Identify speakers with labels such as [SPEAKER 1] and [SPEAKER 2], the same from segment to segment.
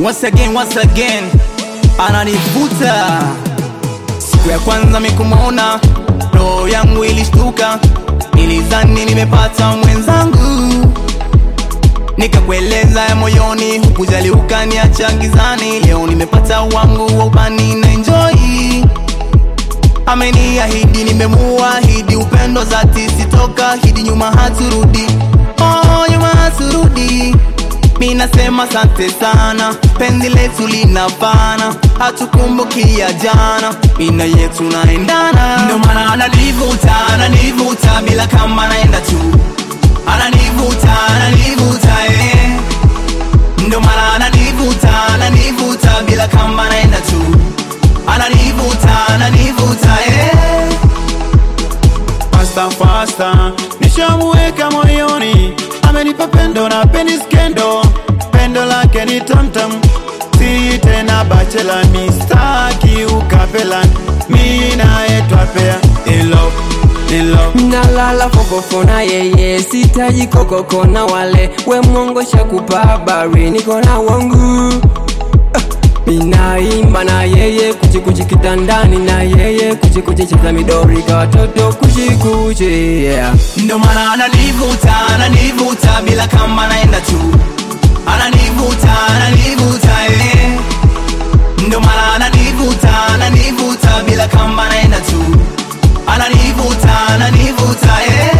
[SPEAKER 1] once again, once again ananivuta. Siku ya kwanza mikumwona, roho yangu ilishtuka, nilizani nimepata mwenzangu, nikakueleza ya moyoni, hukujali ukaniacha gizani. Leo nimepata wangu wa ubani na enjoy ameniahidi nimemuahidi upendo zati sitoka hidi nyuma haturudi oh, nyuma haturudi mi nasema sante sana penzi letu linafana hatukumbukia jana mina yetu naendana ndo maana ananivuta ananivuta bila kama naenda tu ananivuta ananivuta eh. ndo maana ananivuta ananivuta bila kama naenda tu ananivuta ananivuta eh.
[SPEAKER 2] fasta fasta, nishamuweka moyoni, amenipa pendo na peni skendo, pendo lake ni tamtam, si tena bachela, mistaki ukapela, mi naye twapea in love, in love.
[SPEAKER 3] nalala fofofo na yeye sitaji kokoko na wale we mwongo shakupa habari niko na wangu Ah, minaimba na yeye kuchikuchi kitandani na yeye kuchikuchi cheza midori kwa watoto kuchikuchi yeah.
[SPEAKER 1] ndo maana ananivuta ananivuta bila kama naenda tu ananivuta ananivuta eh. ndo maana ananivuta ananivuta bila kama naenda tu ananivuta ananivuta eh.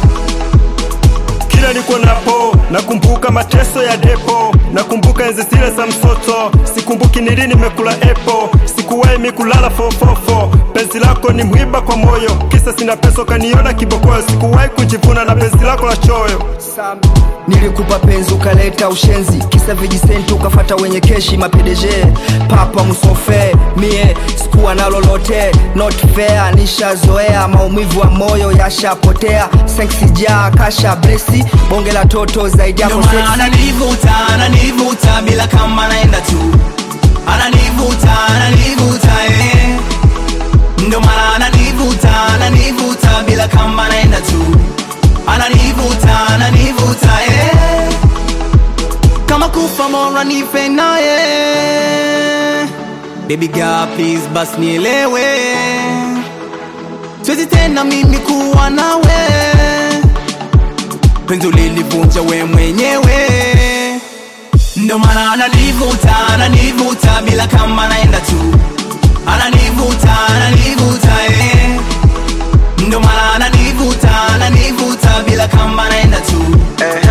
[SPEAKER 2] kila niko napo nakumbuka mateso ya depo nakumbuka enzi zile za msoto sikumbuki ni lini nimekula epo sikuwahi mikulala fofofo penzi lako ni mwiba kwa moyo kisa sina pesa ukaniona kibokoyo sikuwahi kujivuna na penzi lako la choyo
[SPEAKER 4] nilikupa penzi ukaleta ushenzi kisa vijisenti ukafata wenye keshi mapedeje papa musofe mie sikuwa na lolote not fair nishazoea maumivu wa moyo yashapotea seksijaa kasha blesi bonge la toto zaidi yako
[SPEAKER 1] Ndo maana
[SPEAKER 4] seksi
[SPEAKER 1] ananivuta ananivuta bila kama naenda tu ananivuta ananivuta eh. ndo maana ananivuta ananivuta bila kama naenda tu ananivuta ananivuta eh. kama kufa mora nife naye baby girl please bas nielewe siwezi tena mimi kuwa nawe penzi ulilivunja we mwenyewe ndo maana ananivuta ananivuta bila kama naenda tu ananivuta ananivuta eh. ndo maana ananivuta ananivuta bila kama naenda tu